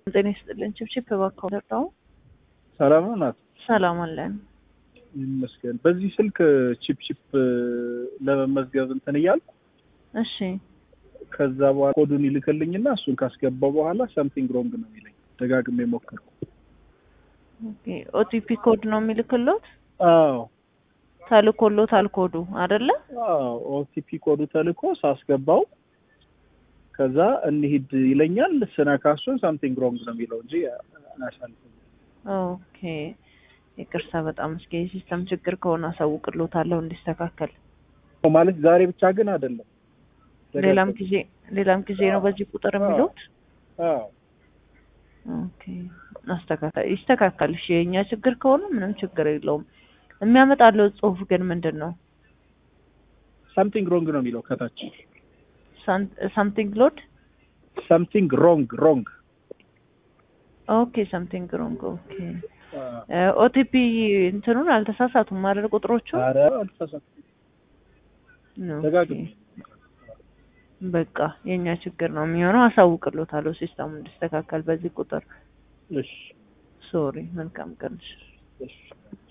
ጤና ይስጥልን። ችብችብ እባክዎ ደርዳው ሰላም ነው ናት። ሰላም አለን ይመስገን። በዚህ ስልክ ቺፕ ቺፕ ለመመዝገብ እንትን እያልኩ እሺ ከዛ በኋላ ኮዱን ይልክልኝና እሱን ካስገባው በኋላ ሳምቲንግ ሮንግ ነው የሚለኝ። ደጋግሜ ሞከርኩ። ኦኬ ኦቲፒ ኮድ ነው የሚልክሎት አዎ ተልኮሎታል ኮዱ አይደለ? አዎ ኦቲፒ ኮዱ ተልኮ ሳስገባው ከዛ እንሂድ ይለኛል። ስነካ እሱን ሳምቲንግ ሮንግ ነው የሚለው እንጂ አያሳልፍም። ኦኬ ይቅርታ በጣም እስኪ የሲስተም ችግር ከሆነ አሳውቅሎታለሁ እንዲስተካከል። ማለት ዛሬ ብቻ ግን አይደለም። ሌላም ጊዜ ሌላም ጊዜ ነው በዚህ ቁጥር የሚሉት። አዎ ኦኬ አስተካከል ይስተካከል። እሺ የእኛ ችግር ከሆነ ምንም ችግር የለውም። የሚያመጣለው ጽሁፍ ግን ምንድን ነው? ሳምቲንግ ሮንግ ነው የሚለው ከታች ሳምቲንግ ሎድ ሳምቲንግ ሮንግ ሮንግ ኦኬ ሳምቲንግ ሮንግ ኦኬ ኦቲፒ እንትኑን አልተሳሳቱም አይደል ቁጥሮቹ ኧረ አልተሳሳትኩም። ኦኬ። ደጋግሜ በቃ የእኛ ችግር ነው የሚሆነው አሳውቅሎታለሁ ሲስተሙ እንዲስተካከል በዚህ ቁጥር እሺ ሶሪ መልካም ቀን እሺ